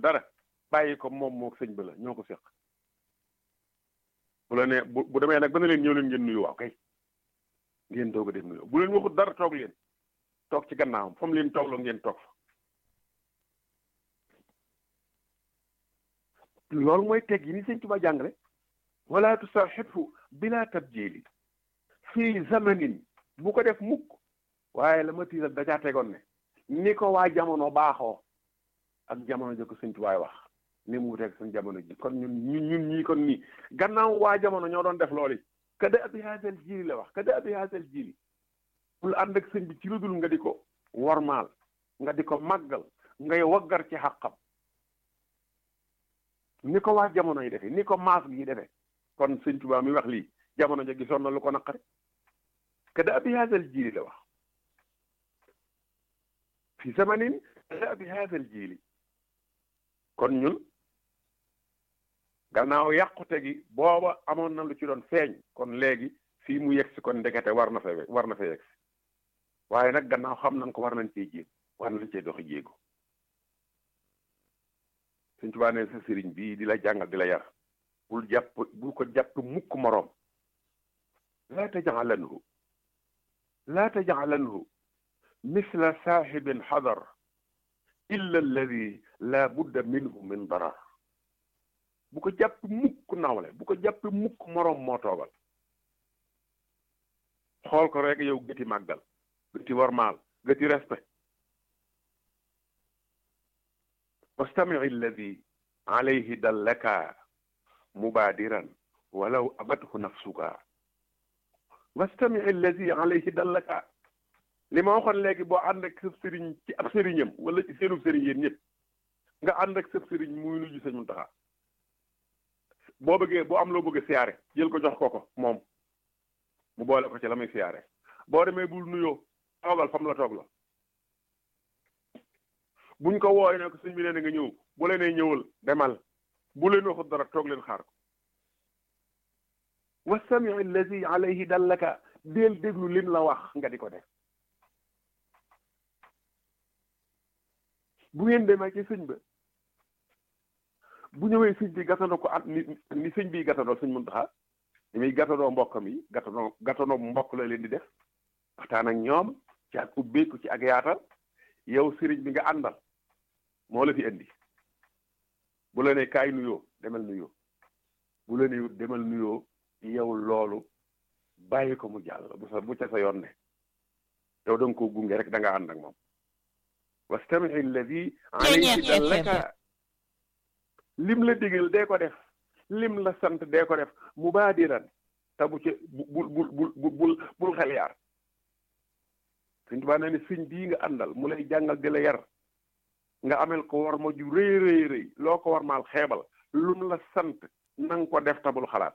dara bàyyi ko moom moo sëñ ba la ñoo ko seq bu la nee bu bu demee nag ba ne leen ñëw leen ngeen nuyu waaw kay ngeen doog a def nuyu bu leen waxut dara toog leen toog ci gannaawam fa mu leen toogloo ngeen toog fa loolu mooy teg yi ni sëñ Tuba jàngale wala tusaaxibhu bila tabjili fii zamanin bu ko def mukk waaye la ma tiital da caa tegoon ne ni ko waa jamono baaxoo ak jamono ji ko sëñ Tubaay wax ni mu wuteeg suñ jamono ji kon ñun ñun ñun ñii kon nii gannaaw waa jamono ñoo doon def loolu kada abi haasal jiili la wax kada abi haasal jiili bul ànd ak sëñ bi ci lu dul nga di ko wormaal nga di ko màggal ngay waggar ci xàqam ni ko waa jamono yi defee ni ko maas gi defee kon sëñ Tuubaa mi wax lii jamono ja gisoon na lu ko naqari kada abi haasal jiili la wax fi zamanin kada abi haasal jiili kon ñun gannaaw yàqute gi booba amoon na lu ci doon feeñ kon léegi fii mu yegsi kon ndekete war na fa war na fa yegsi waaye nag gannaaw xam nañ ko war nañ cee jéeg war nañ cee doxi jéego Sëñ Tuubaa ne sa sëriñ bii di la jàngal di la yar bul jàpp bul ko jàpp mukk moroom laa tajcalanhu laa tajcalanhu misla saaxibin xadar illa alladi laa budda minhu min darar bu ko jàpp mukk nawle bu ko jàpp mukk moroom moo toogal xool ko rek yow gëti màggal gëti warmaal gëti respect wastami alladi alayhi dallaka mubaadiran walaw abathu nafsuka wastami alladi alayhi dallaka li ma waxoon léegi boo ànd ak sëb sëriñ ci ab sëriñam wala ci seenu sëriñ yéen ñëpp nga ànd ak sëb sëriñ muy nuyu sëñ Muntaxa boo bëggee boo am loo bëgg siyaare jël ko jox ko ko moom mu boole ko ci la muy siyaare boo demee bul nuyoo toogal fam la toog la buñ ko wooy ne ko sëñ bi nee na nga ñëw bu leen ñëwal demal bu leen waxut dara toog leen xaar ko wastami allazi alayhi dallaka del déglu lim la wax nga di ko def bu ngeen demee ci sëñ ba bu ñëwee sëñ bi gàttandoo ko at ni ni sëñ bi gàttandoo sëñ Muntaxa ni muy gàttandoo mbokkam yi gàttandoo gàttandoo mbokk la leen di def waxtaan ak ñoom ci ak ubbeeku ci ak yaatal yow sëriñ bi nga àndal moo la fi indi bu la ne kaay nuyoo demal nuyoo bu la ne demal nuyoo yow loolu bàyyi ko mu jàll bu sa bu ca sa yoon ne yow da nga koo gunge rek da nga ànd ak moom wastami alladi alayhi dallaka lim la digal dee ko def lim la sant dee ko def mubaadiran te bu ci bul bul bul bul bul xel yaar Sëñ Tuubaa nee ne sëñ bii nga àndal mu lay jàngal di la yar nga amel ko war ma ju rëy rëy rëy loo ko war maal xeebal lum la sant nanga ko def tabul xalaat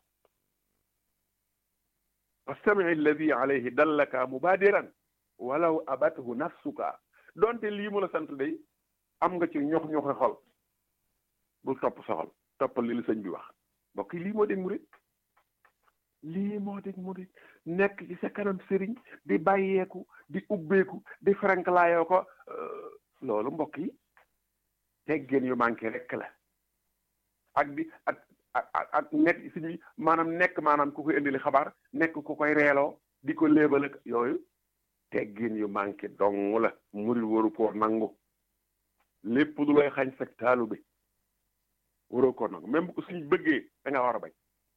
wastami alladi alayhi dallaka mubaadiran walaw abathu nafsuka donte lii mu la sant day am nga ci ñox ñoxi xol bul topp soxal toppal li la sëñ bi wax mbokk yi lii moo dégg murit lii moo dégg murit nekk ci sa kanam sëriñ di bàyyeeku di ubbeeku di franklaayoo ko loolu mbokk yi teggeen yu manqué rek la ak di ak ak ak nekk sëñ bi maanaam nekk maanaam ku koy indili xabaar nekk ku koy reeloo di ko léebal ak yooyu teggeen yu manqué dong la murit waru koo nangu lépp du lay xañ sag taalu bi waroo ko nangu même bu ko suñ bëggee da nga war a bañ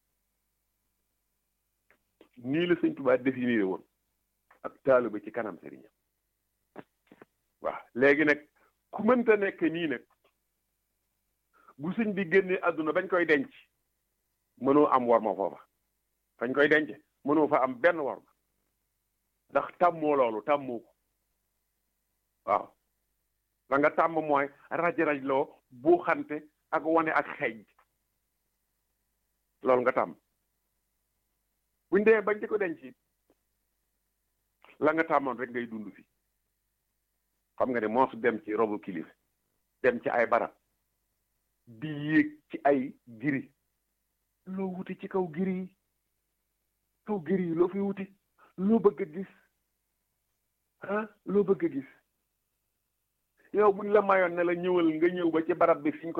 nii la sëñ Tuubaa définir woon ak taalu bi ci kanam sëriñam waaw léegi nag ku mënta nekk nii nag bu sëñ bi génnee àdduna bañ koy denc mënoo am war ma foofa fañ koy denc mënoo fa am benn war ma ndax tàmmoo loolu tàmmoo ko waaw la nga tàmm mooy raj-raj loo bu xante ak wane ak xeej loolu nga tàmm buñ dee bañ di ko denc la nga tàmmoon rek ngay dund fi xam nga ne moo su dem ci robu kilifa dem ci ay barab di yéeg ci ay giri loo wuti ci kaw giri yi kaw giri yi loo fi wuti loo bëgg a gis ah loo bëgg a gis yow buñ la mayoon ne la ñëwal nga ñëw ba ci barab bi fiñ ko